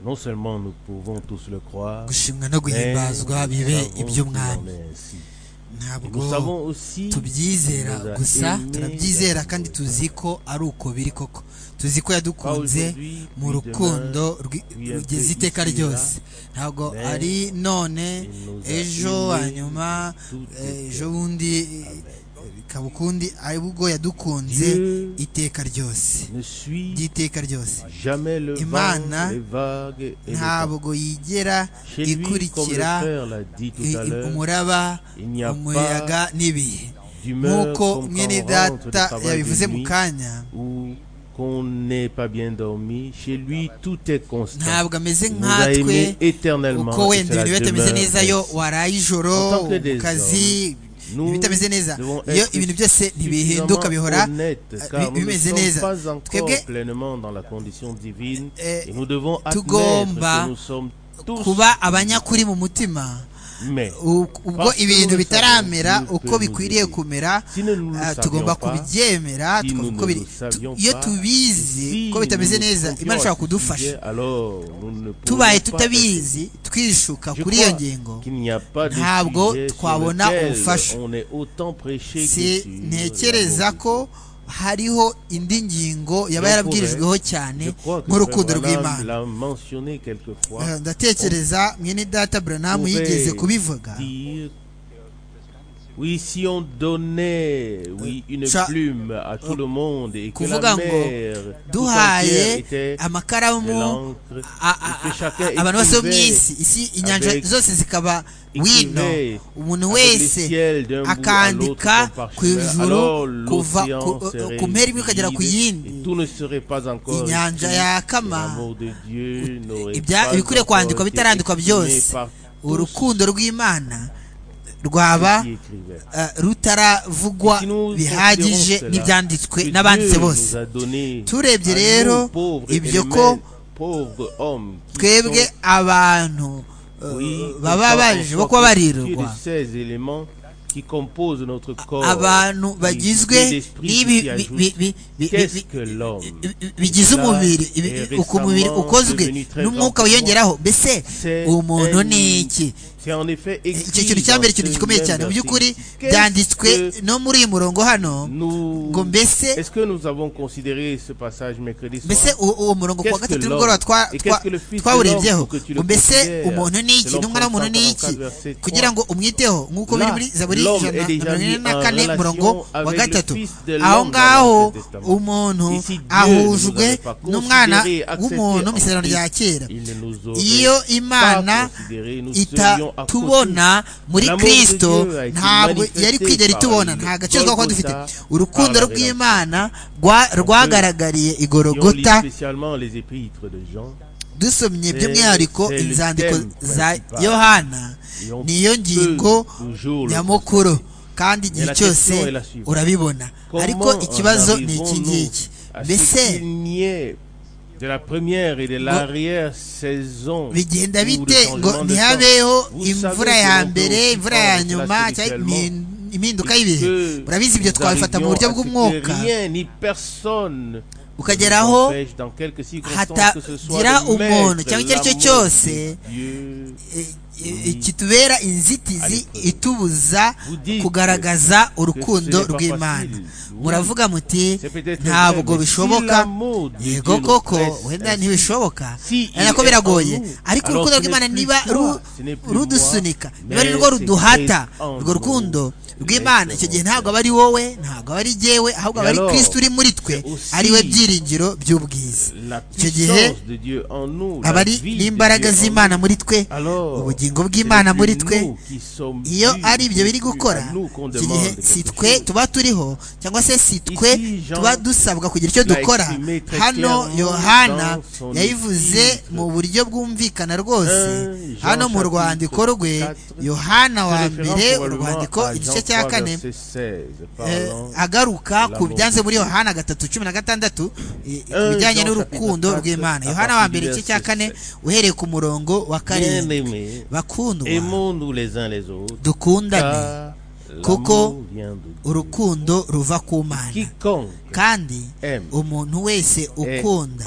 non seulement nous pouvons tous le croire, gushimwa no mais nous guhimbazwa bibe savons qu'il iby'umwami en est ainsi. Et ntabwo Nous savons aussi tubyizera nous a gusa aimés turabyizera d'abord. kandi tuzi ko ari uko biri koko tuzi ko Pas yadukunze aujourd'hui, mu puis rukundo demain, rwi- puis un rugeze peu iteka ici et ryose ntabwo mais ari none il nous a ejo aimés hanyuma de tout eh, cœur. ejo bundi eh, ikaba ukundi ahubwo yadukunze Dieu iteka ryose ne suit ry'iteka ryose jamais le vent, Imana les vagues et le temps. ntabwo yigera Chez lui, comme le ikurikira Père l'a dit tout i- à i- l'heure, umuraba il n'y a umuyaga pas n'ibihe d'humeur nk'uko comme mwene quand on rentre du data travail yabivuze de mu nuit kanya ou qu'on n'est pas bien dormi. Chez lui, tout est constant. ntabwo ameze Il nous a nkatwe aimés éternellement. uko et wenda cela ibintu biba bitameze demeure neza yo ainsi. waraye ijoro En tant que mu des kazi Nous ibitameze neza devons iyo être ibintu byose suffisamment ntibihinduka bihora honnêtes, eh, car bi- nous ne bimeze sommes neza pas twebwe encore pleinement dans la condition divine eh, et nous devons admettre tugomba que nous sommes tous kuba abanyakuri mu mutima mais u- ubwo Parce que ibintu nous bitaramera savons uko que nous bikwiriye étions. kumera si nous ne ah, le tugomba savions pas kubyemera si tukumva nous uko ne biri. nous savions Tu- iyo pas, tubizi si ko bitameze nous nous neza confions imana à ishobora ce kudufasha sujet, alors nous ne pourrons tubaye pas tutabizi twishuka être- Je kuri iyo crois ngingo qu'il n'y a pas de Ntabwo sujet sur twabona lequel ubufasha. on est autant prêché que si sur ntekereza l'amour de ko hariho indi ngingo yaba yarabwirijweho cyane Je crois que nk'urukundo Frère Branham rw'imana l'a mentionné quelquefois. Eh, ndatekereza mwene data buranamu pourrait yigeze kubivuga dire, Oui, si on donnait oui, une Ça- plume à tout le monde et que Kuvuga la ngo, mer tout entière duhaye était de amakaramu l'encre a- a- et que chacun a- abantu bose bo mu écrivait isi isi inyanja avec- zose zikaba wino écrivait umuntu avec le wese ciel d'un bout à l'autre akandika comme ku parchemin, alors ijuru kuva l'océan ku- serait ku mpera imwe ukagera ku vide yindi et tout ne serait pas encore inyanja écrit. yakama L'amour de Dieu n'aurait ibya- pas ibikwiriye encore été kwandikwa bitarandikwa exprimé byose par tous urukundo rw'imana rwaba qui écrivaient. eh, rutaravugwa Si nous bihagije considérons cela, n'ibyanditswe que n'abanditse Dieu bose nous a donné turebye à nous, rero pauvres ibyo éléments, ko pauvres hommes qui twebwe sont- abantu eh, oui, baba qui baje sont bo kuba constitués de barirwa ces éléments qui composent notre corps, abantu qui- qui bagizwe l'esprit n'ibi qui bi- ajoute. bi- bi- bi- Qu'est-ce bi- que l'homme bi- bi- bigize Cela umubiri ibi- est bi- uko umubiri récemment ukozwe devenu très n'umwuka grand wiyongeraho mbese C'est umuntu un- ni iki c'est en effet icyo écrit kintu cya dans mbere ce ikintu gikomeye même cyane mu by'ukuri article. Qu'est-ce byanditswe que no muri uyu murongo hano nous- ngo mbese Est-ce que nous avons considéré ce passage mercredi soir mbese uwo uwo murongo ku wa Qu'est-ce que gatatu l'homme nimugoroba twa- et twa- qu'est-ce que le fils de twawurebyeho l'homme pour que tu le ngo mbese considères umuntu ni iki Selon n'umwana w'umuntu ni iki 144, verset 3. kugira ngo umwiteho nk'uko biri Là, muri zaburi l'homme ijana est déjà na mirongo ine mis na en kane relation murongo wa avec le gatatu fils de aho l'homme dans ngaho l'Ancien Testament. umuntu Ici, Dieu ahujwe nous avait pas n'umwana considéré, accepté w'umuntu mu en isezerano rya Christ. kera Il ne nous aurait iyo pas imana considéré, nous serions à côté. itatubona muri L'amour de kristo Dieu a été ntabwo yari manifesté kwigera par itubona le nta gaciro twaba Golgotha, dufite par urukundo la rw'imana rwa- rwagaragariye Si on lit igorogota spécialement les épîtres de Jean, dusomye C'est- by'umwihariko c'est le inzandiko thème za principal. yohana et on niyo peut ngingo toujours le nyamukuru kandi igihe la cyose question est la suivante. urabibona Comment ariko ikibazo en ni iki arrivons-nous ngiki à mbese ce qu'il n'y ait de la première et de l'arrière saison bigenda ou de bite changement ngo de temps ntihabeho Vous imvura savez ya que mbere l'on imvura peut ya prendre nyuma cela cyangwa spirituellement imin- impinduka et y'ibihe que murabizi ibyo nous twabifata mu arrivions buryo à ce que bw'umwuka rien ni personne ukageraho ne nous empêche, dans quelques circonstances que ce soit, hatagira de mettre umuntu cyangwa icyo ari cyo l'amour cyose de Dieu e- e- kitubera inzitizi itubuza Vous dites kugaragaza que urukundo ce n'est pas rw'imana facile. muravuga muti C'est peut-être ntabwo vrai, mais bishoboka si l'amour de yego Dieu nous koko presse wenda ainsi, ntibishoboka si il nako est biragoye en nous, ariko alors urukundo ce rw'imana n'est plus niba toi, ru- ce n'est plus moi, rudusunika niba ari mais rwo c'est ruduhata Christ en urwo nous. rukundo Mais rw'imana c'est icyo gihe mon ntabwo aba ari wowe ntabwo aba ari jyewe ahubwo aba ari alors, kirisiti uri muri twe c'est aussi ari we byiringiro by'ubwiza la icyo gihe puissance de Dieu en nous, aba la ari vie de n'imbaraga Dieu en z'imana nous. muri twe Alors, ubugingo c'est bw'imana plus muri twe nous qui sommes iyo dus, ari ibyo c'est biri plus gukora à nous qu'on icyo gihe demande si quelque twe chose. tuba turiho cyangwa se si twe Ici, Jean tuba dusabwa kugira icyo l'a dukora exprimé très hano clairement yohana dans son yabivuze épître. mu buryo bwumvikana rwose Un, Jean hano mu chapitre rwandiko rwe quatre, yohana Se wa référant mbere probablement urwandiko à igice Jean cya 3, kane verset 16, Eh, parlant agaruka ku L'amour. byanze muri yohana gatatu cumi na gatandatu eh, ku Eh, bijyanye Jean n'urukundo chapitre rw'imana quatre, yohana à wa partir mbere du igice cya verset kane uhereye ku murongo wa karindwi Bien-aimés, bakundwa aimons-nous les uns les autres, dukundane car kuko L'amour vient de Dieu. urukundo ruva ku mana Quiconque kandi aime umuntu wese est ukunda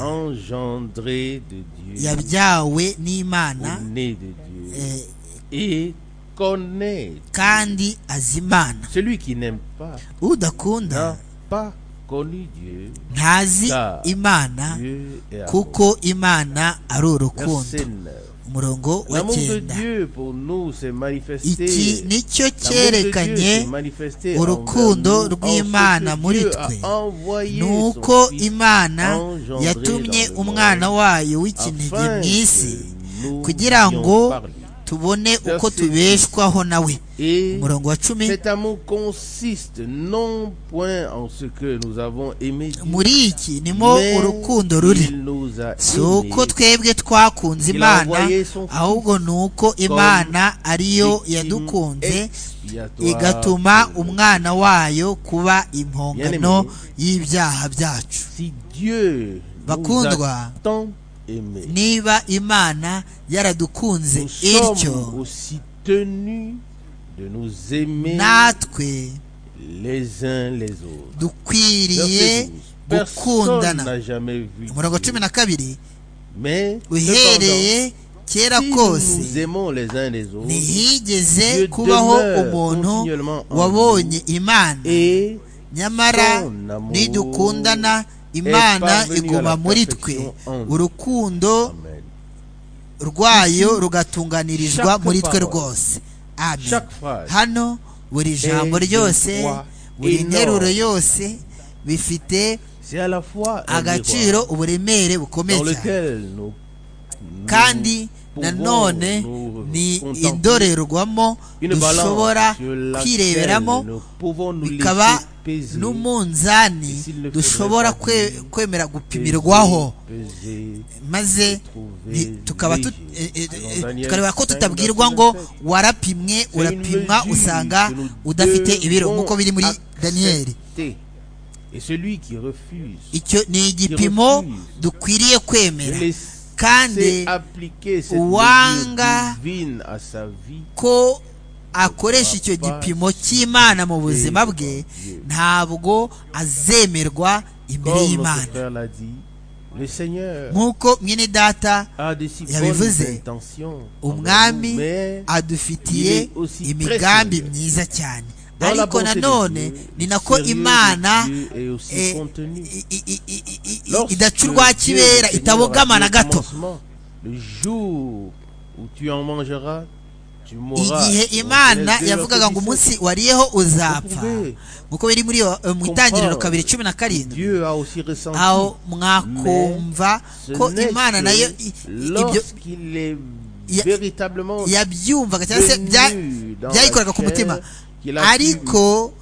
engendré de Dieu, yabyawe n'imana ou né de Dieu, eh, et connaît. kandi azi imana Celui qui n'aime pas udakunda n'a pas connu Dieu. ntazi Ah. imana Dieu est amour. kuko imana ari urukundo Verset 9. umurongo wa L'amour de cyenda Dieu pour nous s'est manifesté. iki L'amour nicyo de Dieu cyerekanye s'est manifesté urukundo envers nous, en rw'Imana ce que muri Dieu twe. a envoyé ni son uko Fils imana engendré yatumye dans le umwana monde wayo w'ikinege afin mu isi que nous kugira puissions ngo par lui. tubone uko Verset tubeshwaho nawe Et umurongo wa cumi cet amour consiste non point en ce que nous avons aimé Dieu, muri iki nimo mais urukundo ruri il nous a si uko aimés twebwe twakunze Il a imana envoyé son fils ahubwo ni uko imana ariyo yadukunze igatuma umwana wayo kuba impongano y'ibyaha byacu si Dieu nous Bakundwa, a tant aimés, niba imana yaradukunze nous ityo sommes aussi tenus de nous aimer natwe les uns les autres. dukwiriye Verset 12. Personne gukundana n'a jamais vu umurongo Dieu, cumi na kabiri mais uhereye cependant, kera si kose nous aimons les uns les autres ntihigeze Dieu kubaho demeure umuntu continuellement en wabonye imana et nyamara son amour nidukundana imana parvenue iguma à la muri twe perfection en nous. urukundo Amen. rwayo rugatunganirizwa Chaque muri twe parole, rwose amen chaque phrase hano buri jambo est de ryose poids buri énorme. nteruro yose bifite c'est à la fois un agaciro miroir uburemere bukomeye dans cyane lequel nous, nous kandi pouvons nanone nous ni contempler. indorerwamo une balance dushobora sur laquelle kwireberamo nous pouvons nous bikaba laisser peser n'umunzani Ici, le dushobora faudrait kwe- pas kwemera gupimirwaho peser, maze trouver nti- tukaba tut- léger. eh, eh, eh, Dans Daniel tukareba ko 5, tutabwirwa ngo warapimwe urapimwa mesure usanga que nous udafite ibiro devons nk'uko biri muri accepter. daniyeli et celui qui refuse icyo ni igipimo refuse dukwiriye de kwemera laisser kandi appliquer cette uwanga mesure divine à sa vie ko akoresha icyo gipimo cy'imana mu buzima bwe ntabwo azemerwa imbere comme notre y'imana frère l'a dit le Seigneur nk'uko mwene data a de si bonnes yabivuze, intentions envers umwami nous, mais adufitiye Il est aussi imigambi très sérieux. myiza cyane dans la ariko bonté de nanone Dieu, ni nako sérieux de imana Dieu est aussi eh, contenu. i- i- i- i- i- i- Lorsque idaca Dieu, urwa le kibera Seigneur, itabogama a dit na au gato commencement, Le jour où tu en mangeras, tu mourras. igihe Donc, imana Genèse 2, yavugaga ngo verset 17. umunsi wariyeho uzapfa Uvuge. nk'uko biri muri yo- eh, mu itangiriro kabiri cumi na karindwi Dieu a aussi ressenti. aho mwakumva ce ko n'est imana que nayo i- i- ibyo lorsqu'il est Ya- véritablement yabyumvaga cyangwa se bya- venu dans la byayikoraga ku mutima chair qu'il a pu ariko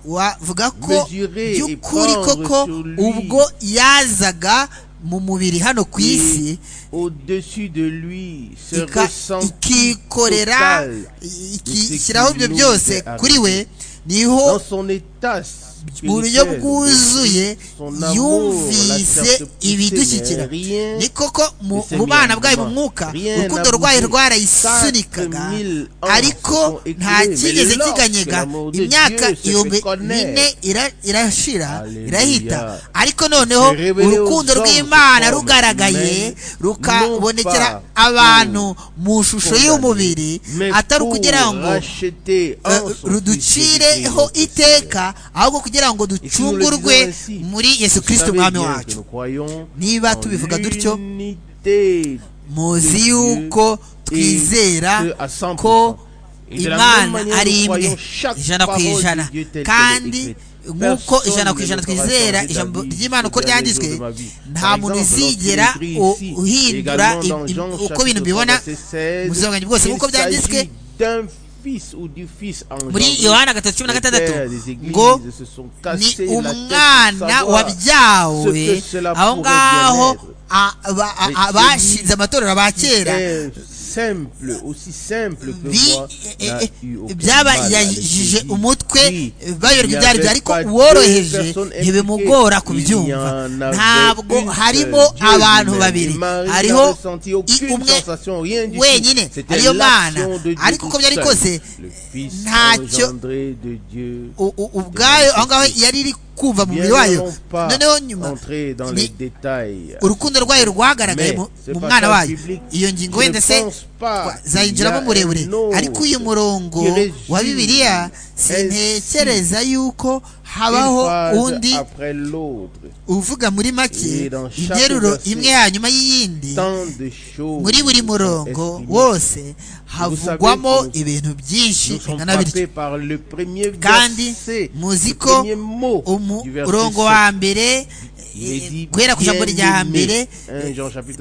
wavuga ko mesurer et by'ukuri prendre koko sur lui. ubwo yazaga mu mubiri hano ku Et isi au-dessus de lui se ika- ressent ikikorera i- ikishyiraho ibyo byose kuri we niho dans son état mu buryo spirituel, bwuzuye son amour, yumvise la clarté ibidushyikira rien ni koko mu ne se mu bana mira bwayo mu mu mwuka rien urukundo n'a rwayo bougé. rwarayisunikaga 4 000 ans ariko se sont nta écoulés, mais cyigeze lorsque kiganyega l'amour de imyaka Dieu se fait ibihumbi connaître, bine ira- irashira Alléluia. irahita ariko noneho Se révéler urukundo aux hommes rw'imana sous forme rugaragaye humaine, rukabonekera non pas abantu mu shusho condamné, y'umubiri mais atari pour ukugira ngo racheter en Eh, son Fils Jésus-Christ, ruducireho notre Seigneur. iteka ahubwo kugira ngo Et si nous le disons ducungurwe ainsi, muri yesu vous savez kirisito umwami bien que wacu nous croyons niba en tubivuga dutyo l'unité de muzi Dieu yuko et twizera ce à 100%. ko Et de la même imana manière, nous ari imwe croyons chaque ijana ku parole de ijana Dieu telle qu'elle est kandi écrite. nk'uko Personne ijana ku ne ijana me fera twizera changer ijambo d'avis ry'imana uko jusqu'au dernier ryanditswe jour de ma vie. nta Par muntu exemple, lorsqu'il uzigera écrit u- ici, uhindura également dans i- i- Jean uko chapitre ibintu 3, bibona verset 16, mu buzima bwose qu'il nk'uko byanditswe s'agit d'un fils ou du fils engendré. muri yohana gatatu cumi na Les pères gatandatu des églises ngo se sont ni cassés la tête pour umwana savoir wabyawe ce que cela aho pourrait bien ngaho être. a- ba- a- Mais a- bashinze amatorero ba kera Eh, simple, aussi simple que bi moi, eh, n'a eh, eu aucun mal à byabayajije l'esprit. umutwe Oui, bayoberwa il n'y ibyo ari byo avait ariko pas deux uworoheje personnes ntibimugora impliquées. kubyumva Il n'y en avait ntabwo une seule. harimo Dieu abantu lui-même. babiri Et Marie hariho n'a ressenti aucune i- umwe sensation, rien du tout. wenyine C'était ariyo mana l'action de Dieu ariko tout uko byari seul. kose Le Fils ntacyo- engendré de Dieu u- u- ubwayo aho ngaho yari iri kumva mu mubiri wayo noneho nyuma ni urukundo rwayo rwagaragaye mu mu mwana wayo iyo ngingo wenda se zayinjiramo murebure ariko uyu murongo wa bibiliya sintekereza yuko habaho undi uvuga muri make Et dans chaque interuro verset, imwe hanyuma y'iyindi muri buri murongo wose havugwamo savez, nous- ibintu byinshi bingana bityo kandi kandi muzi ko umurongo wa mbere eh, guhera ku ijambo rya mbere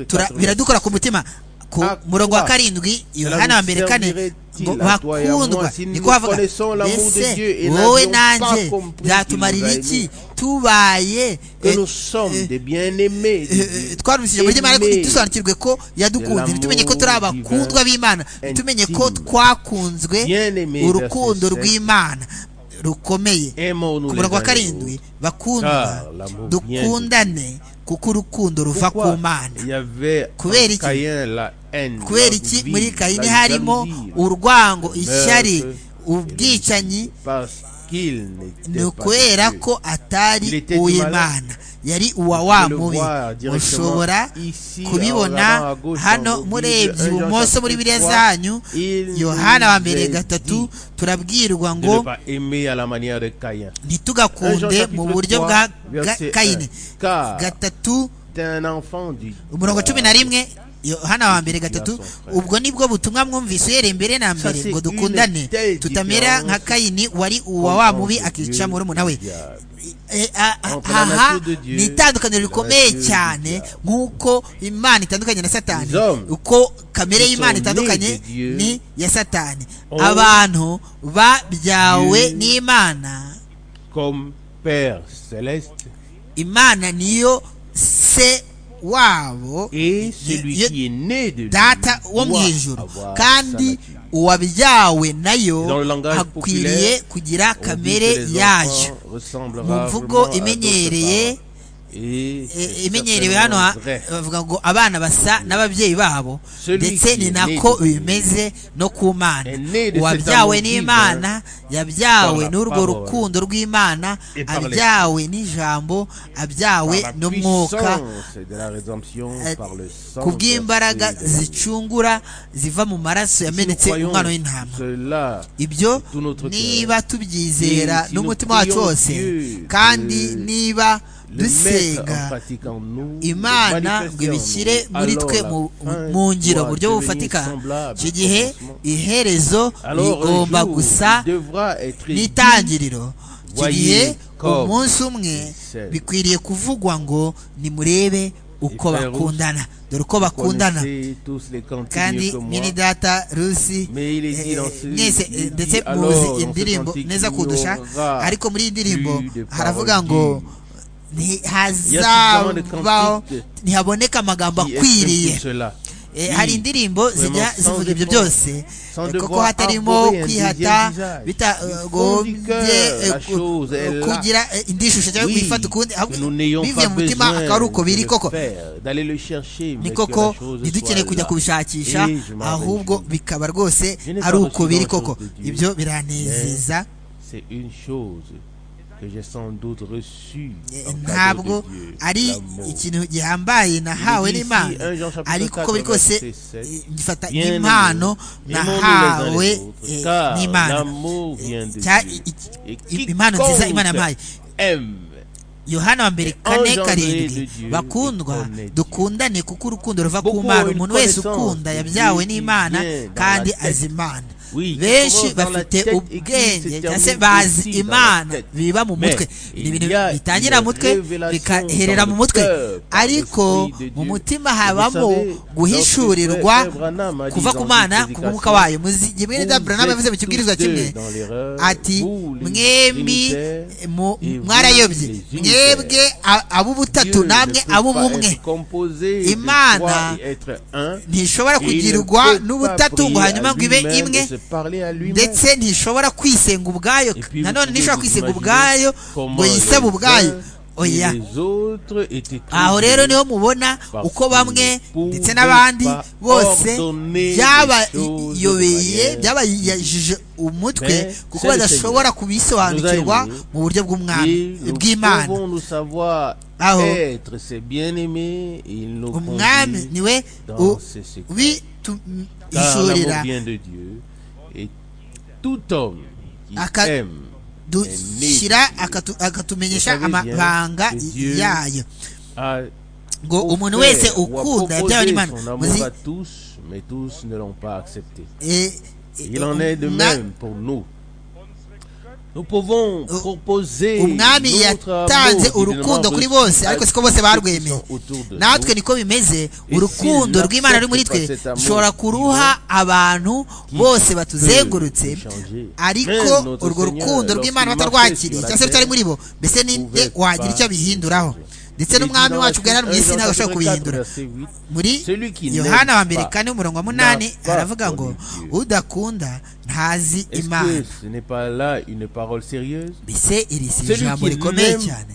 tura- biradukora ku mutima ku Ah, murongo wa quoi. karindwi yohana Cela wa vous mbere kane servirait-il ngo à toi et à moi bakundwa si nous niko havuga connaissons l'amour de Dieu et mbese n'avions wowe pas nanjye compris byatumarira qu'il nous a iki aimés. tubaye eh, eh, eh, eh, twarushije muri Imana ariko dusobanukirwe ko yadukunze l'amour tumenye ko turi abakundwa b'Imana divin tumenye ko intime. twakunzwe Bien aimés urukundo verset rw'Imana rukomeye ku murongo wa karindwi bakundwa car l'amour dukundane kuko urukundo ruva ku Mana Kubera iki? kubera iki muri kayini harimo urwango ishyari ubwicanyi ni ukubera ko Il atari était uw'imana yari uwa wa mubi mushobora kubibona hano murebye ibumoso muri biriya zanyu yohana wa mbere gatatu turabwirwa ngo ntitugakunde mu buryo bwa ga- kayini gatatu umurongo cumi na rimwe yohana wa mbere gatatu ubwo nibwo butumwa mwumvise uhereye mbere na mbere ngo dukundane tutamera nka kayini wari uwa wa mubi akica murumuna we Eh, ah, ah, aha ni itandukaniro rikomeye cyane nk'uko imana itandukanye na satani uko kamere y'imana itandukanye ni iya satani abantu babyawe n'imana comme Père Céleste imana niyo se wabo et celui Yo- qui est né de lui data wo mu doit ijuru avoir kandi sa nature. uwabyawe Dans nayo le langage akwiriye populaire, kugira On dit que kamere les yayo enfants ressemblent mu rarement mvugo à imenyereye d'autres parents. Et e- c'est imenyerewe hano certainement ha- vrai. bavuga ngo abana basa n'ababyeyi babo Celui ndetse qui ni est nako né de Dieu bimeze no ku mana est né de cet uwabyawe amour par n'imana yabyawe la n'urwo parole, rukundo rw'imana et par les- abyawe n'ijambo Par abyawe la n'umwuka puissance de la rédemption, par le sang ku bw'imbaraga versé de- zicungura ziva mu maraso Si nous yamenetse croyons umwana w'intama cela, ibyo de tout notre cœur, niba tubyizera et si n'umutima nous wacu prions wose Dieu kandi de niba le mettre en dusenga pratique en nous, imana ngo le manifester ibishyire en nous. muri Alors twe la mu fin mu ngiro mu doit buryo devenir bufatika semblable icyo gihe au commencement. iherezo Alors, un rigomba jour, gusa il devra être dit n'itangiriro icyo Voyez gihe comme umunsi umwe Michel. bikwiriye kuvugwa ngo nimurebe uko Frères bakundana dore uko Vous bakundana connaissez tous les cantiques mieux kandi que moi. mwene data rusi Mais il est eh, dit dans ce- mwese il eh, dit, ndetse alors, dans muzi ce indirimbo cantique, neza il kundusha y aura ariko muri iyi ndirimbo plus de haravuga paroles ngo suffisamment de ntihazabaho cantiques ntihaboneka amagambo Qui exprime akwiriye tout cela. Eh, Oui, hari indirimbo vraiment, zijya sans zivuga ibyo devoir- byose sans Eh, kuko devoir hatarimo arborer un kwihata deuxième visage. Du fond du cœur, bitagombye eh, la ku- chose est là. kugira eh, indi shusho cyangwa Oui, kwifata ukundi que nous n'ayons bivuye pas mu mutima besoin akaba ari uko biri de koko le faire, d'aller le chercher, mais ni que koko la chose ntidukeneye soit kujya là. kubishakisha Et je m'en ahubwo réjouis. bikaba rwose Je n'ai pas ari uko reçu biri grand chose koko de Dieu. ibyo biranezeza C'est une chose que j'ai sans doute reçue eh, en cadeau ntabwo de Dieu, ari l'amour. ikintu gihambaye nahawe Il est dit n'imana ici, un Jean chapitre ariko uko biri 4, kose verset sept, eh, ngifata Bien aimés, impano aimons-nous les uns nahawe les autres, eh, car n'imana l'amour vient de cya- Dieu. i- i- Et i- impano nziza imana yampaye quiconque aime yohana wa mbere kane engendré karindwi de Dieu, bakundwa connaît Dieu. dukundane kuko urukundo ruva ku Beaucoup mana ont une umuntu wese connaissance ukunda de yabyawe Dieu qui n'imana vient dans kandi la tête. azi imana benshi bafite ubwenge cyangwa se bazi imana biba mu mutwe ni ibintu bitangira mu mutwe bikaherera mu mutwe ariko mu mutima habamo guhishurirwa kuva ku mana ku mwuka wayo muzi mwene daburanamu yavuze mu kibwirizwa kimwe ati mwembi mwarayobye mwebwe ab'ubutatu namwe ab'ubumwe imana ntishobora kugirirwa n'ubutatu ngo hanyuma ngo ibe imwe ndetse ntishobora kwisenga ubwayo nanone ntishobora kwisenga ubwayo ngo yisabe ubwayo oya aho rero niho mubona uko bamwe ndetse n'abandi bose byabayobeye byabayajije umutwe kuko badashobora kubisobanukirwa mu buryo bw'umwami bw'imana aho umwami niwe ubituyishurira dushyira akatumenyesha amabanga yayo ngo umuntu wese ukunda ibyawe n'imana muzi Il en est de même pour nous. Nous pouvons proposer umwami yatanze urukundo kuri bose ariko siko bose barwemeye natwe niko bimeze urukundo rw'imana ruri muri twe dushobora kuruha abantu bose batuzengurutse ariko urwo rukundo rw'imana batarwakiriye cyangwa se rutari muri bo mbese ninde wagira icyo bihinduraho ndetse n'umwami wacu bwari mu isi ntabwo ashobora kubihindura muri yohana wa mbere kane umurongo wa munani aravuga ngo udakunda ntazi imana mbese iri si ijambo rikomeye cyane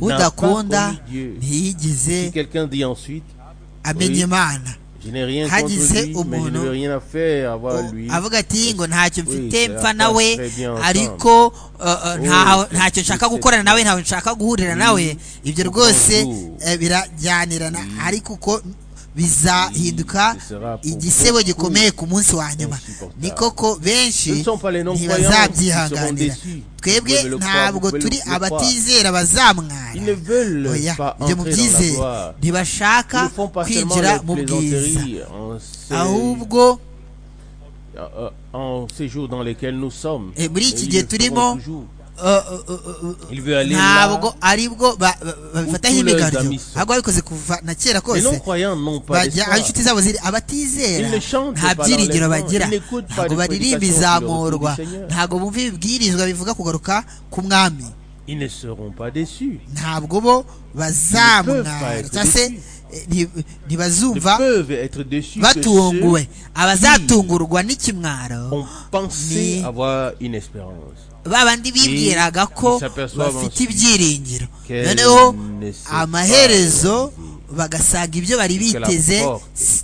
udakunda ntiyigize amenya imana hagize umuntu avuga ati ngo ntacyo mfite mpfa nawe ariko ntacyo nshaka gukorana nawe ntawe nshaka guhurira nawe ibyo rwose birajyanirana ariko uko bizahinduka igisebo gikomeye ku munsi wa nyuma ni koko benshi ntibazabyihanganira twebwe ntabwo turi abatizera bazamwara oya ibyo mu byizere ntibashaka kwinjira mu bwiza ahubwo muri iki gihe turimo ntabwo aribwo babifataho imigano ahubwo babikoze kuva na kera kose bajya aho inshuti zabo ziri abatizera nta byiringiro bagira ntabwo baririmba izamurwa ntabwo bumva ibibwirizwa bivuga kugaruka ku mwami ntabwo bo bazamwara cyangwa se ntibazumva batunguwe abazatungurwa n'ikimwaro babandi bibwiraga ko bafite ibyiringiro noneho amaherezo bagasanga ibyo bari biteze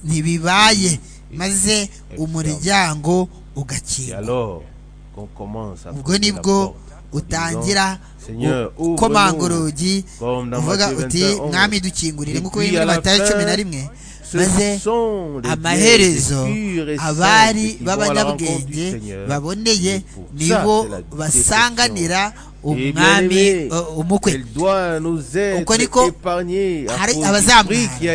ntibibaye maze umuryango ugakinga ubwo nibwo utangira ukomanga urugi uvuga uti mwami dukingurire nk'uko biri muri matayo cumi na rimwe maze amaherezo abari b'abanyabwenge baboneye nibo basanganira umwami umukwe uko niko hari abazamwara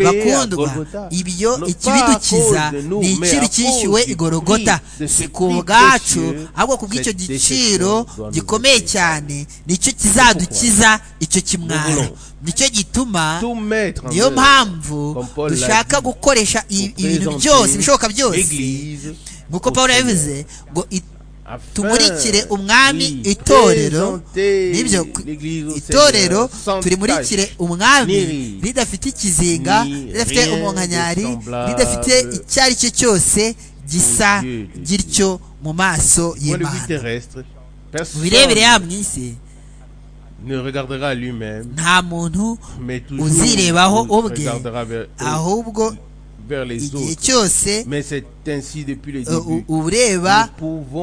bakundwa ibyo ikibidukiza ni iciro cyishyuwe igorogota si ku bwacu ahubwo ku bw'icyo giciro gikomeye cyane nicyo kizadukiza icyo kimwaro nicyo gituma niyo mpamvu dushaka gukoresha ibintu byose ibishoboka byose nk'uko paul yabivuze ngo tumurikire umwami itorero nibyo itorero turimurikire umwami ridafite ikizinga ridafite umunkanyari ridafite icyo ari cyo cyose gisa gityo mu maso y'imana mu birebire yaba mu isi ne regardera lui-même, nta muntu uzirebaho ubwe ahubwo igihe cyose ureba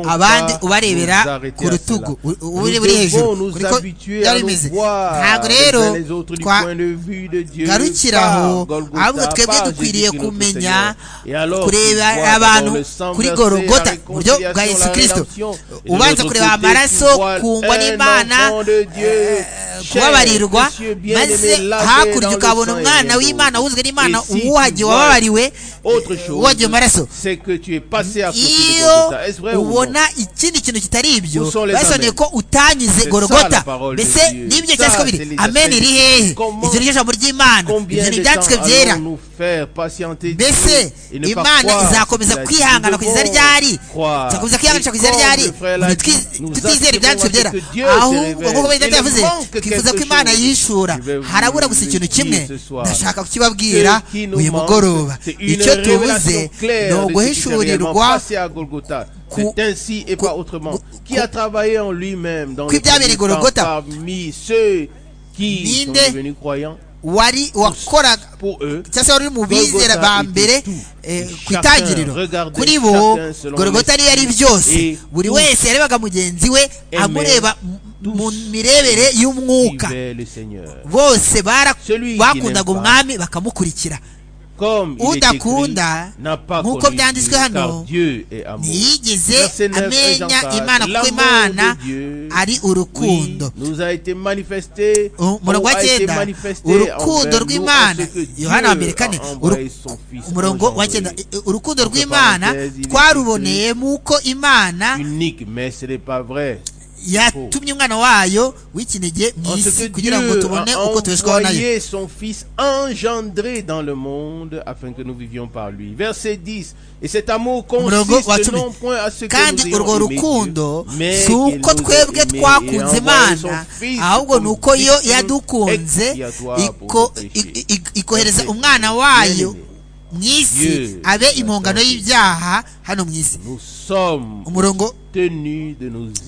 abandi ubarebera ku rutugu uri hejuru kuko byari bimeze ntabwo rero twagarukira aho ahubwo twebwe dukwiriye kumenya kureba abantu kuri gorogota mu buryo bwa yesu kirisito ubanza kureba amaraso kungwa n'imana kubabarirwa maze hakurya ukabona umwana w'imana wuzwe n'imana uwuhagiye wababariwe wagiye amaraso iyo ubona ikindi kintu kitari ibyo basoneye ko utanyuze gorogota mbese n'ibyo cyangwa se biri amen iri hehe ibyo ni ijambo ry'imana ibyo ni ibyanditswe byera mbese imana izakomeza kwihangana ku izina ryari izakomeza kwihanganisha ku izina ryari tutizera ibyanditswe byera ahubwo nk'uko bari yavuze twifuza ko imana yishura harabura gusa ikintu kimwe ndashaka kukibabwira uyu mugoroba icyo tubuze ni uguhishurirwa kw'ibyabereye gorogota ninde wari wakoraga cyangwa se wari uri mu bizera ba mbere ku itangiriro kuri bo gorogota niyo ari byose buri wese yarebaga mugenzi we amureba mu mirebere y'umwuka bose bakundaga umwami bakamukurikira udakunda nk'uko byanditswe hano ntiyigeze amenya imana kuko imana ari urukundo umurongo wa cyenda urukundo rw'imana yohana wa mbere kane umurongo wa cyenda urukundo rw'imana twaruboneye muko imana yatumye umwana wayo w'ikinege mu isi kugira ngo tubone uko tubeshwaho nayo son fils engendré dans le monde afin que nous vivions par lui verset 10 et cet amour consiste non point à ce que kandi urwo rukundo si uko twebwe twakunze imana ahubwo ni uko yo yadukunze ikohereza umwana wayo mu isi abe impongano y'ibyaha hano mu isi umurongo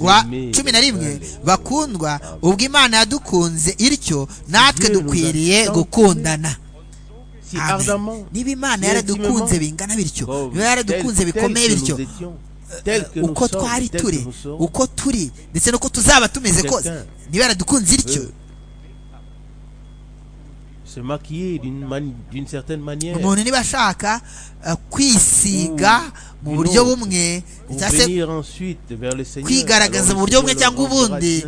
wa cumi na rimwe bakundwa ubwo imana yadukunze ityo natwe dukwiriye gukundana niba imana yaradukunze bingana bityo niba yaradukunze bikomeye bityo uko twari turi uko turi ndetse n'uko tuzaba tumeze kose niba yaradukunze ityo umuntu niba ashaka kwisiga mu buryo bumwe kwigaragaza mu buryo bumwe cyangwa ubundi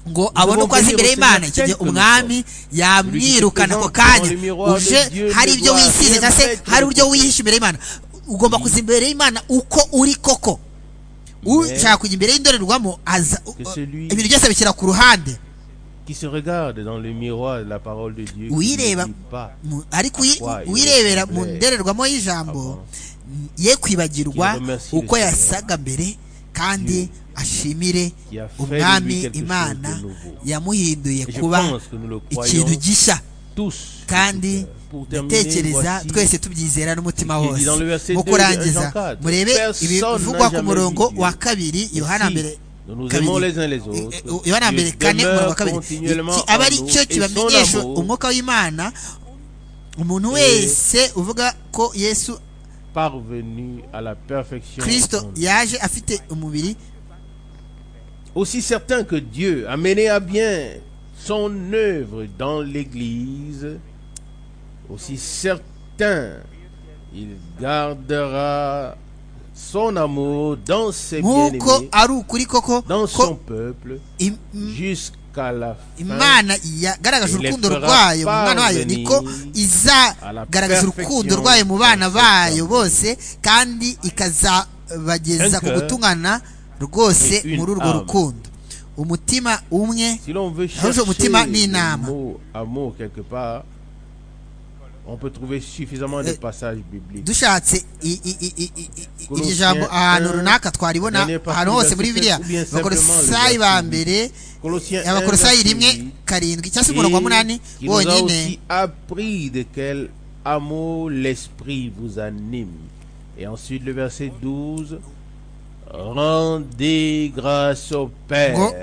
ngo abone uko azi imbere y'imana icyo gihe umwami yamwirukana ako kanya uje hari ibyo wisize cyangwa se hari uburyo wihisha imbere y'imana ugomba kuza imbere y'imana uko uri koko ushaka kujya imbere y'indorerwamo aza ibintu byose abishyira ku ruhande qui se regarde dans le miroir de la parole de Dieu. Uireba ariko uirebera mu ndererwamo y'ijambo ye kwibagirwa uko yasaga mbere kandi ashimire umwami Imana yamuhinduye kuba ikintu gishya kandi dutekereza twese tubyizera n'umutima wose mu kurangiza murebe ibivugwa ku murongo wa kabiri yohana mbere yohana mbere kane umurongo wa kabiri aba ari cyo kibamenyesha umwuka w'imana umuntu wese uvuga ko yesu kirisito yaje afite umubiri aussi certain que dieu a mené à bien son œuvre dans l'église aussi certain il gardera son amour dans ses bien-aimés, dans son peuple, jusqu'à la fin. imana yagaragaje urukundo rwayo mu mwana wayo niko izagaragaza urukundo rwayo mu bana bayo bose kandi ikazabageza ku gutungana rwose muri urwo rukundo umutima umwe ahuje umutima n'inama On peut trouver suffisamment de passages bibliques. dushatse iri jambo ahantu runaka twaribona ahantu hose muri biriya abakorosayi ba mbere abakorosayi rimwe karindwi cyangwa se umurongo wa munani wonyine appris de quel amour l'esprit vous anime et ensuite le verset 12 rendez grâce au père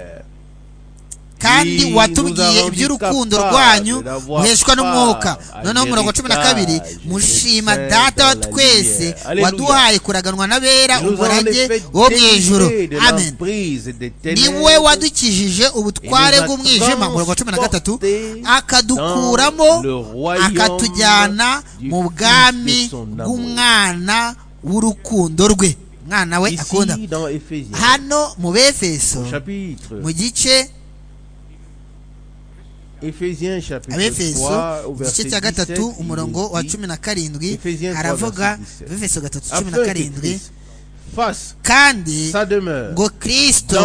kandi watubwiye iby'urukundo rwanyu muheshwa n'umwuka noneho umurongo cumi na kabiri mushima data wa twese waduhaye kuraganwa n'abera umurage wo mu ijoro amen ni we wadukijije ubutware bw'umwijima umurongo cumi na gatatu akadukuramo akatujyana mu bwami bw'umwana w'urukundo rwe umwana we akunda hano mu befeso mu gice abefeso igice cya gatatu umurongo wa cumi na karindwi haravuga abefeso gatatu cumi na karindwi kandi ngo kirisito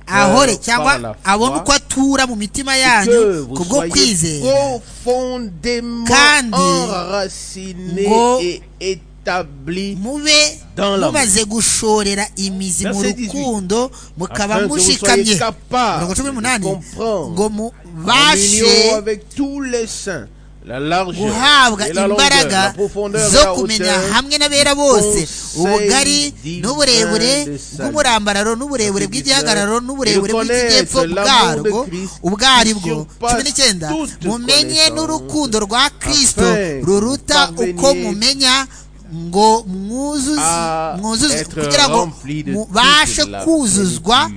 ahore cyangwa abone uko atura mu mitima yanyu ku bwo kwizera kandi ngo mube mumaze gushorera imizi mu rukundo mukaba mushikamye mirongo cumi n'umunani ngo mubashe guhabwa imbaraga zo kumenya hamwe n'abera bose ubugari n'uburebure bw'umurambararo n'uburebure bw'igihagararo n'uburebure bw'ikijyepfo bwarwo ubwaribwo cumi n'icyenda mumenye n'urukundo rwa kirisito ruruta uko mumenya ngo mwuzuze kugira ngo mubashe kuzuzwa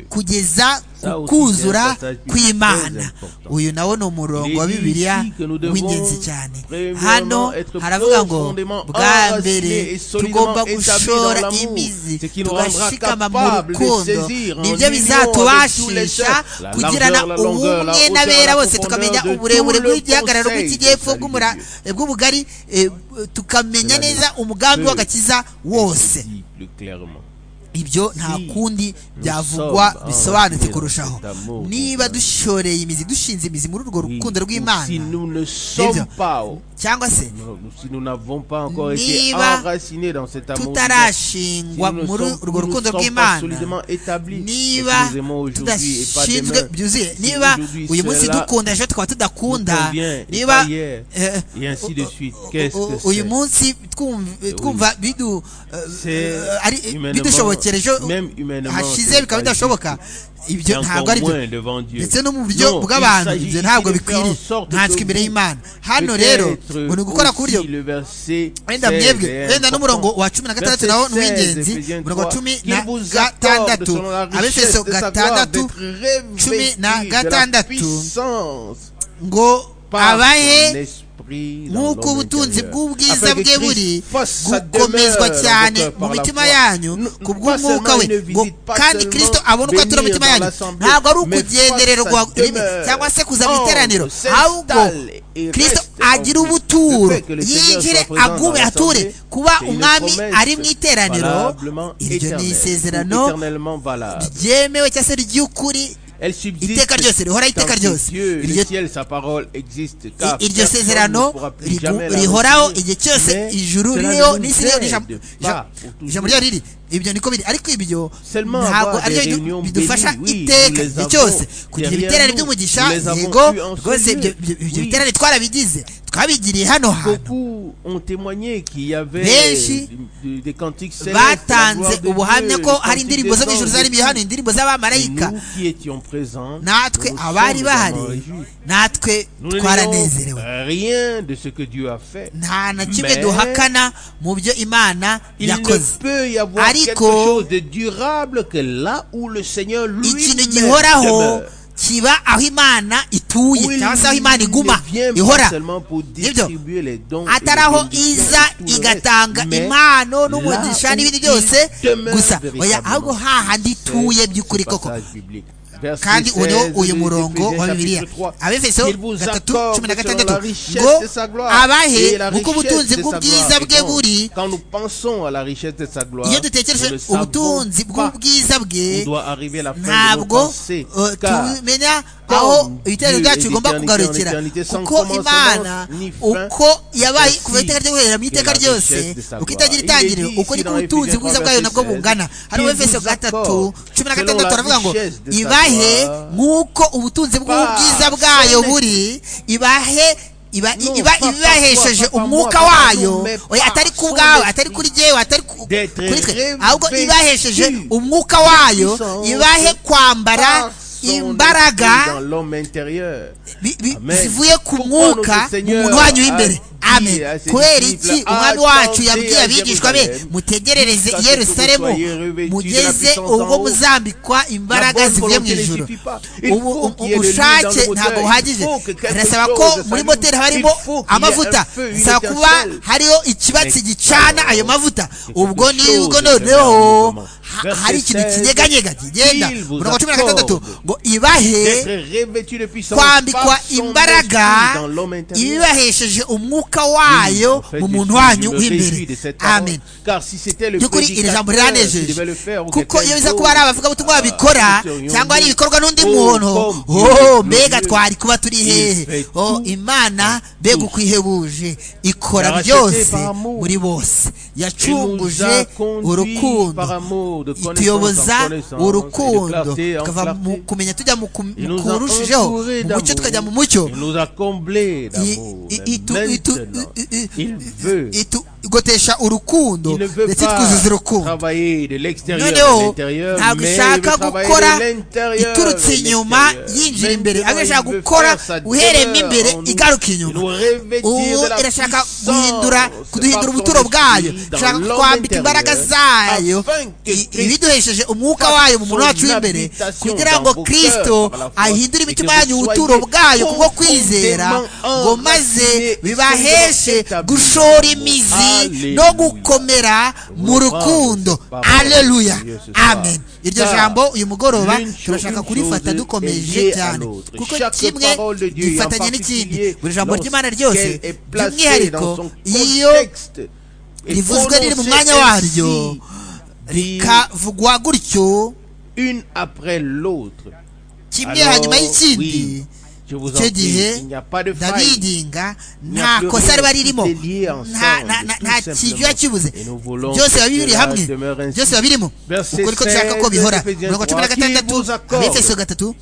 kugeza kuzura kw'imana uyu nawo ni umurongo wa bibiliya w'ingenzi cyane hano haravuga ngo bwa mbere tugomba gushora imizi tugashikama mu rukundo nibyo bizatubashisha kugirana ubumwe n'abera bose tukamenya uburebure bw'igihagararo bw'ikigepfo bw'ubugari tukamenya neza umugambi w'agakiza wose ibyo nta kundi byavugwa bisobanutse kurushaho niba dushoreye imizi dushinze imizi muri urwo rukundo rw'imana cyangwa se niba tutarashingwa muri urwo rukundo rw'imana niba tudashinzwe byuzuye niba uyu munsi dukunda ejo tukaba tudakunda niba uyu munsi twumva bidushobotse ejo hashize bikaba bidashoboka ibyo ntabwo ari byo ndetse no mu buryo bw'abantu ibyo ntabwo bikwiriye ntatswe imbere y'imana hano rero ngo ni ugukora ku buryo wenda mwebwe wenda n'umurongo wa cumi na gatandatu nawo ni uw'ingenzi umurongo wa cumi na gatandatu abefeso gatandatu cumi na gatandatu ngo abahe nk'uko ubutunzi bw'ubwiza bwe buri gukomezwa cyane mu mitima yanyu ku bw'umwuka we ngo kandi kirisito abone uko atura mitima yanyu ntabwo ari ukugenderera cyangwa se kuza mu iteraniro ahubwo kirisito agira ubuturo yinjire agume ature kuba umwami ari mu iteraniro iryo ni isezerano ryemewe cyangwa se ry'ukuri iteka ryose rihora iteka ryose iryo sezerano rihoraho igihe cyose ijuru ririho n'isi ririho ijambo ryayo riri ibyo niko biri ariko ibyo ntabwo aribyo bidufasha iteka igihe cyose kugira ibiterane by'umugisha yego rwose ibyo biterane twarabigize twabigiriye hano hantu benshi batanze ubuhamya ko hari indirimbo zo mu ijoro zarimiye hano indirimbo z'abamarayika natwe abari bahari natwe twaranezerewe nta na kimwe duhakana mu byo imana yakoze ariko ikintu gihoraho kiba aho imana ituye cyangwa se aho imana iguma ihora nibyo atari aho iza igatanga impano n'umugisha n'ibindi byose gusa oya ahubwo hahandi ituye by'ukuri koko kandi uno uyu murongo wa bibiliya abefeso gatatu cumi na gatandatu ngo abahe kuko ubutunzi bw'ubwiza bwe buri iyo dutekereje ubutunzi bw'ubwiza bwe ntabwo tumenya aho ibitero byacu bigomba kugarukira kuko imana uko yabaye kuva iteka ryo guherera mu iteka ryose uko itagira itangiriro uko niko ubutunzi bwiza bwayo nabwo bungana hariho efeso gatatu cumi na gatandatu baravuga ngo ibahe nk'uko ubutunzi bw'ubwiza bwayo buri ibahe iba ibahesheje umwuka wayo oya atari ku bwawe atari kuri jyewe atari kuri twe ahubwo ibahesheje umwuka wayo ibahe kwambara imbaraga zivuye ku mwuka mu muntu wanyu w'imbere amen kubera iki umwami wacu yabwiye abigishwa be mutegerereze i yerusalemu mugeze ubwo muzambikwa imbaraga zivuye mu ijoro ubushake ntabwo buhagije arasaba ko muri moteri haba harimo amavuta bisaba kuba hariho ikibatsi gicana ayo mavuta ubwo nibwo noneho hari ikintu kinyeganyega kigenda murongo cumi na gatandatu ngo ibahe kwambikwa imbaraga ibibahesheje umwuka wayo mu muntu wanyu w'imbere amen by'ukuri iri jambo riranejeje kuko iyo biza kuba ari abavugabutumwa babikora cyangwa ari ibikorwa n'undi muntu ho mbega twari kuba turi hehe imana mbega uko ihebuje ikora byose muri bose yacunguje urukundo ituyoboza urukundo tukava mu kumenya tujya mu kurushijeho mu mucyo tukajya mu mucyo igotesha urukundo ndetse twuzuza urukundo noneho ntabwo ishaka gukora iturutse inyuma yinjira imbere ahubwo ishaka gukora uhereyemo imbere igaruka inyuma ubu irashaka guhindura kuduhindura ubuturo bwayo ishaka kwambika imbaraga zayo ibiduhesheje umwuka wayo mu muntu wacu w'imbere kugira ngo kirisito ahindure imitima yanyu ubuturo bwayo kubwo kwizera ngo maze bibaheshe gushora imizi no gukomera mu rukundo aleluya amen iryo jambo uyu mugoroba turashaka kurifata dukomeje cyane kuko kimwe gifatanye n'ikindi buri jambo ry'imana ryose by'umwihariko iyo rivuzwe riri mu mwanya waryo rikavugwa gutyo kimwe hanyuma y'ikindi icyo gihe ndabidinga nta kosa riba ririmo nta kintu biba kibuze byose biba biri hamwe byose biba birimo uko niko dushaka ko bihora mirongo cumi na gatandatu abefeso gatatu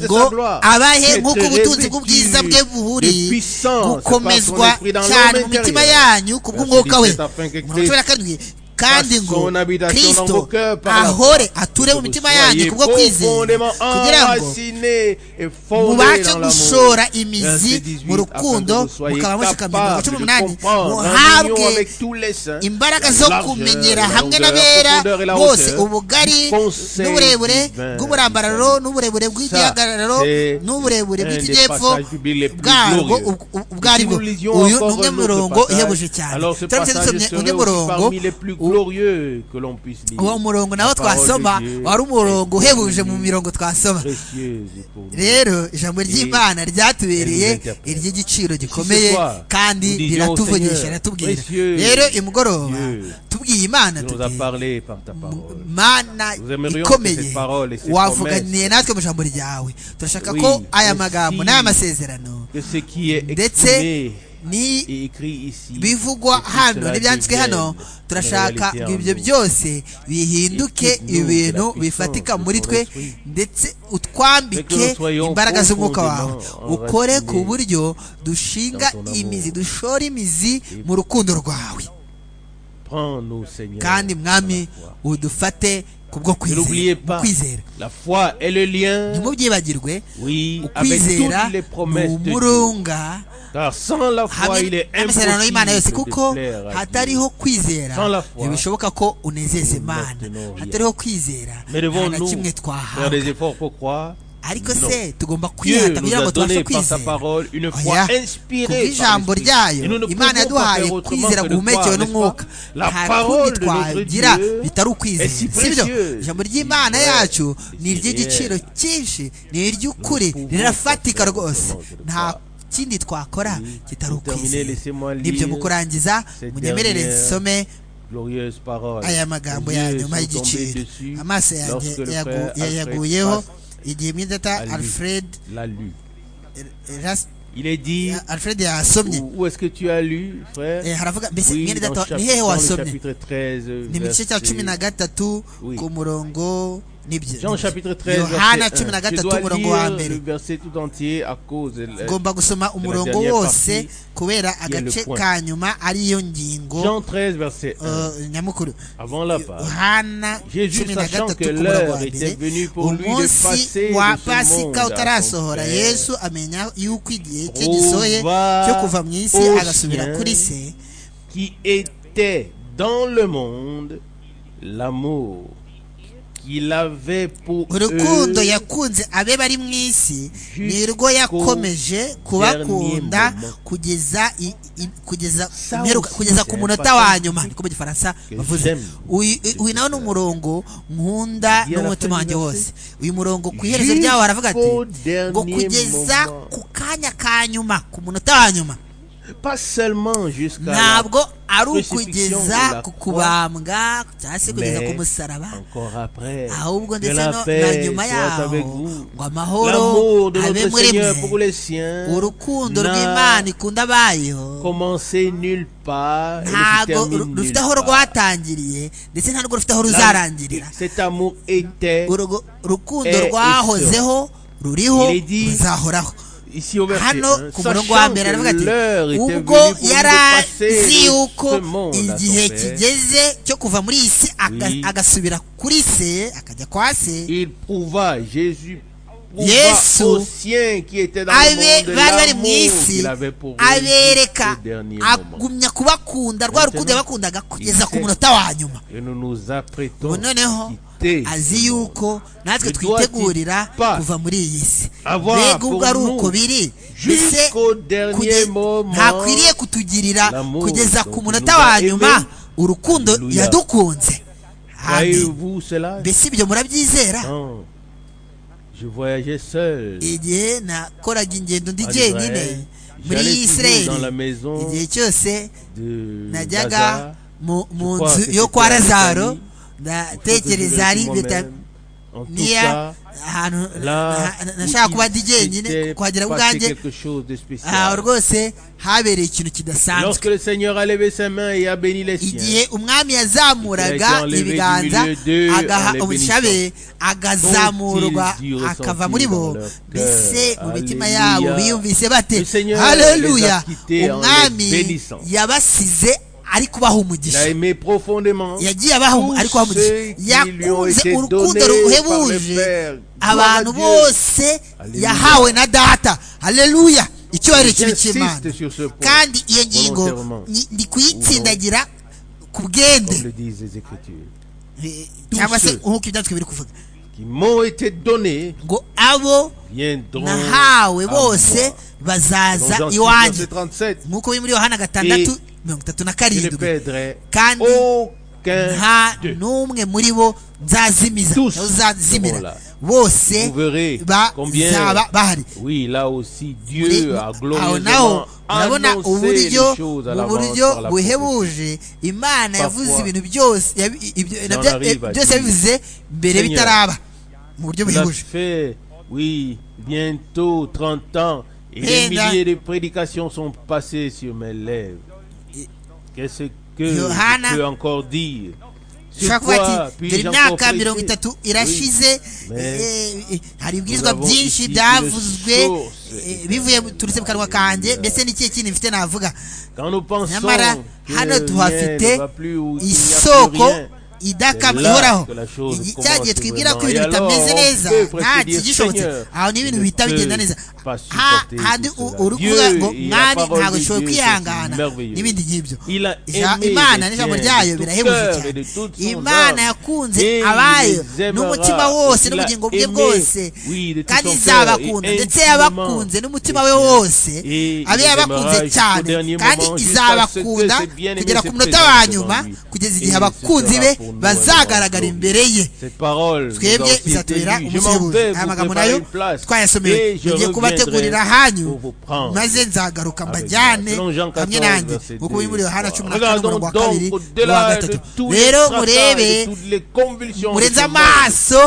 ngo abahe nk'uko ubutunzi bw'ubwiza bwe buhuriye gukomezwa cyane mu mitima yanyu ku bw'umwuka we mirongo cumi na karindwi kandi ngo kirisito ahore ature mu mitima yanyu kubwo kwizera kugira ngo mubashe gushora imizi mu rukundo mukaba mushikamye mirongo cumi n'umunani muhabwe imbaraga zo kumenyera hamwe n'abera bose ubugari n'uburebure bw'uburambararo n'uburebure bw'igihagararo n'uburebure bw'ikijyepfo bwarwo ubwo ari bwo uyu ni umwe murongo ihebuje cyane turamutse dusomye undi murongo glorieux que l'on puisse lire. uwo murongo nawo twasoma wari umurongo uhebuje mu mirongo twasoma rero ijambo ry'imana ryatubereye iry'igiciro gikomeye kandi riratuvugisha riratubwira rero imugoroba tubwiye imana mana ikomeye wavuganiye natwe mu ijambo ryawe turashaka ko aya magambo n'aya masezerano ndetse ni bivugwa hano n'ibyanditswe hano turashaka ngo ibyo byose bihinduke ibintu bifatika muri twe ndetse utwambike imbaraga z'umwuka wawe ukore ku buryo dushinga imizi dushora imizi mu rukundo rwawe kandi mwami udufate kubwo kwizera ntimubyibagirwe ukwizera ni umurunga amasezerano y'imana yose kuko hatariho kwizera ntibishoboka ko unezeza imana hatariho kwizera nta na kimwe twahabwa ariko se tugomba kwihata kugira ngo tubashe kwizera kubw'ijambo ryayo imana yaduhaye kwizera guhumekewe n'umwuka nta kundi twagira bitari ukwizera sibyo ijambo ry'imana yacu ni iry'igiciro cyinshi ni iry'ukuri rirafatika rwose nta ikindi twakora kitari ukwizera nibyo mu kurangiza munyemerere zisome aya magambo ya nyuma y'igiciro amaso yayaguyeho igihe mwidata alfred alfred yasomye haravuga mbese mwene data ni hehe wasomye ni mu gice cya cumi na gatatu ku murongo Jean chapitre 13 Yohana cumi na gatatu umurongo wa mbere ugomba gusoma umurongo wose kubera agace ka nyuma ariyo ngingo nyamukuru Yohana cumi na gatatu umurongo wa mbere umunsi wa pasika utarasohora yesu amenya yuko igihe cye gisoye cyo kuva mu isi agasubira kuri se qui était dans le monde l'amour qu'il avait pour urukundo yakunze abe bari mu isi nirwo yakomeje kubakunda kugeza kugeza kugeza ku munota wa nyuma niko mu gifaransa bavuze uyu nawe ni umurongo nkunda n'umutima wanjye wose uyu murongo ku iherezo ryawo haravuga ati ngo kugeza ku kanya ka nyuma ku munota wa nyuma ntabwo ari ukugeza ku kubambwa cyangwa se kugeza ku musaraba ahubwo ndetse na nyuma yaho ngo amahoro abe muri mwe urukundo rw'imana ikunda abayo ntabwo rufite aho rwatangiriye ndetse ntabwo rufite aho ruzarangirira urukundo rwahozeho ruriho ruzahoraho hano ku murongo wa mbere aravuga ati ubwo yari azi yuko igihe kigeze cyo kuva muri iyi si agasubira kuri se akajya kwa se yesu abe bari bari mu isi abereka agumya kubakunda rwa rukundo yabakundaga kugeza ku munota wa nyuma ubu noneho azi yuko natwe twitegurira kuva muri iyi si mbega ubwo ari uko biri mbese ntakwiriye kutugirira kugeza ku munota wa nyuma urukundo yadukunze mbese ibyo murabyizera igihe nakoraga ingendo ndi jyenyine muri israel igihe cyose najyaga mu nzu yo kwa razaro ndatekereza ari niya ahantu nashaka kuba ndi jyenyine kuhagera ubwanjye aho rwose habereye ikintu kidasanzwe igihe umwami yazamuraga ibiganza agaha ubushabe agazamurwa akava muri bo mbese mu mitima yabo biyumvise bate hareruya umwami yabasize ari kubaha umugisha yagiye abaha ari kubaha umugisha yakunze urukundo ruhebuje abantu bose yahawe na data hareruya icyubahiro kibi cy'imana kandi iyo ngingo ni kuyitsindagira ku bwende cyangwa se nk'uko ibyanditswe biri kuvuga ngo abo nahawe bose bazaza iwanjye nk'uko biri muri yohana gatandatu mirongo itatu na karindwi kandi nta n'umwe muri bo nzazimiza uzazimira bose bazaba bahari aho naho urabona uburyo mu buryo buhebuje imana yavuze ibintu byose byose yabivuze mbere bitaraba mu buryo buhebuje Et les milliers de prédications sont passées sur mes lèvres. Qu'est-ce que je peux encore dire ushobora kuvuga ati dore imyaka mirongo itatu irashize hari ibwirizwa byinshi byavuzwe bivuye turutse mu kanwa kanjye mbese n'ikihe kintu mfite navuga nyamara hano tuhafite isoko idakama ihoraho cya gihe twibwira ko ibintu bitameze neza nta kigishobotse aho ni ibintu bihita bigenda neza handi uri kuvuga ngo mwari ntabwo ushoboye kwihangana n'ibindi nk'ibyo imana n'ijambo ryayo birahebuje cyane imana yakunze abayo n'umutima wose n'ubugingo bwe bwose kandi izabakunda ndetse yabakunze n'umutima we wose abe yabakunze cyane kandi izabakunda kugera ku munota wa nyuma kugeza igihe abakunzi be bazagaragara imbere ye twebwe bizatubera umusebuzi aya magambo nayo twayasomeye tugiye kubategurira hanyu maze nzagaruka mbajyane hamwe nanjye nk'uko biri muri yohana cumi na kane umurongo wa kabiri n'uwa gatatu rero murebe murenze amaso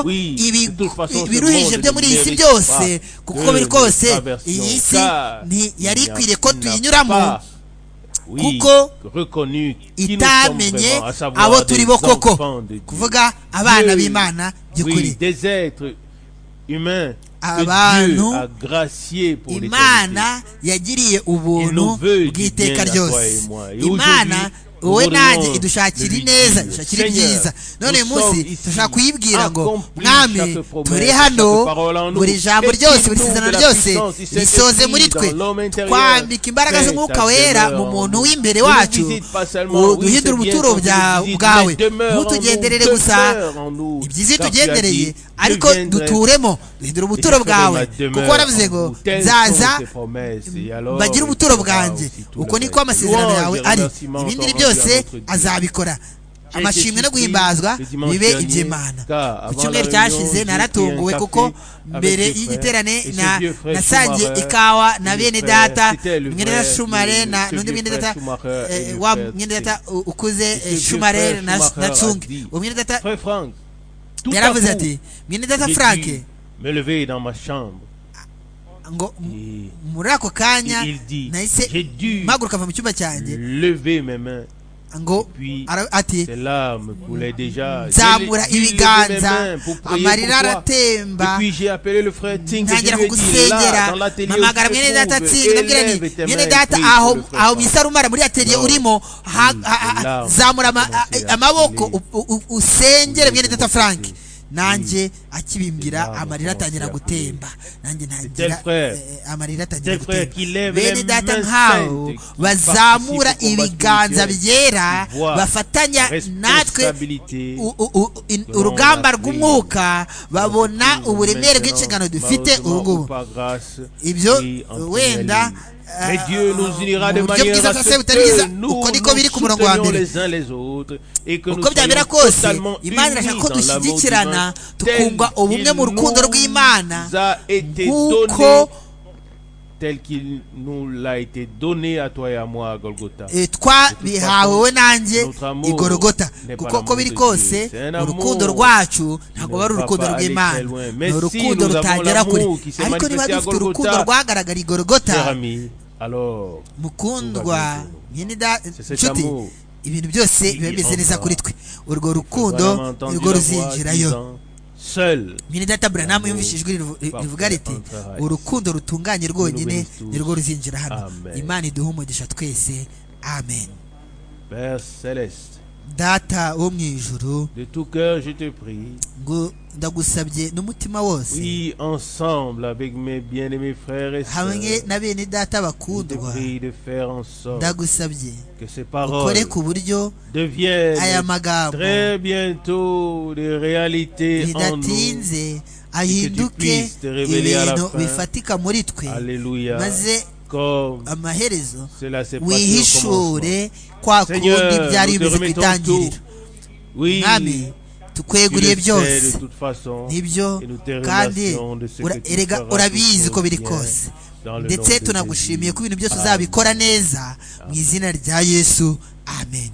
ibiruhije byo muri iyi si byose kuko biri kose iyi si yari ikwiriye ko tuyinyuramo kuko itamenye abo turi bo koko kuvuga abana b'imana by'ukuri abantu imana yagiriye ubuntu bw'iteka ryose imana wowe nanjye idushakira ineza dushakira ibyiza none uyu munsi dushobora kuyibwira ngo mwami turi hano buri jambo ryose buri sezerano ryose risoze muri twe twambika imbaraga z'umwuka wera mu muntu w'imbere wacu duhindura ubuturo bwawe ntutugenderere gusa ibyiza iyo tugendereye ariko duturemo duhindura ubuturo bwawe kuko waravuze ngo nzaza bagire ubuturo bwanjye uko niko amasezerano yawe ari ibindi byose byose azabikora amashimwe no guhimbazwa bibe iby'imana ku cyumweru cyashize naratunguwe kuko mbere y'igiterane nasangiye ikawa na bene data mwenera shumare na n'undi mwene data wa mwene data ukuze shumare na tsunge uwo mwene data yaravuze ati mwene data frank ngo muri ako kanya nahise mpaguruka ava mu cyumba cyanjye ngo ati nzamura ibiganza amarira aratemba ntangira kugusengera mpamagara mwene data atsinda ndabwira ni mwene data aho aho mu isarumara muri ateriye urimo zamura amaboko usengere mwene data frank nanjye akibimbwira amarira atangira gutemba nanjye ntagira amarira atangira gutemba bene data nk'aho bazamura ibiganza byera bafatanya natwe urugamba rw'umwuka babona uburemere bw'inshingano dufite ubu ngubu ibyo wenda uburyo bwiza bwose butari bwiza uko niko biri ku murongo wa mbere uko byabera kose imana irashaka ko dushyigikirana tukungwa ubumwe mu rukundo rw'imana nk'uko tel qu'il nous l'a été donné à toi et à moi à Golgotha. twabihawe we nanjye i Golgotha kuko uko biri kose urukundo rwacu ntabwo ari urukundo rw'Imana ni urukundo rutagera kure ariko niba dufite urukundo rwagaragariye i Golgotha mukundwa nyine inshuti ibintu byose biba bimeze neza kuri twe urwo rukundo nirwo ruzinjirayo nyine data buranamu yumvise ijwi rivuga riti urukundo rutunganye rwonyine nirwo ruzinjira hano imana iduha umugisha twese amen data wo mu ijuru ndagusabye n'umutima wose hamwe na bene data bakundwa ndagusabye ukore ku buryo aya magambo bidatinze ahinduke ibintu bifatika muri twe maze amaherezo wihishure kwa kundi byari bimeze ku itangiriro mwami tukweguriye byose nibyo kandi erega urabizi ko biri kose ndetse tunagushimiye ko ibintu byose uzabikora neza mu izina rya yesu amen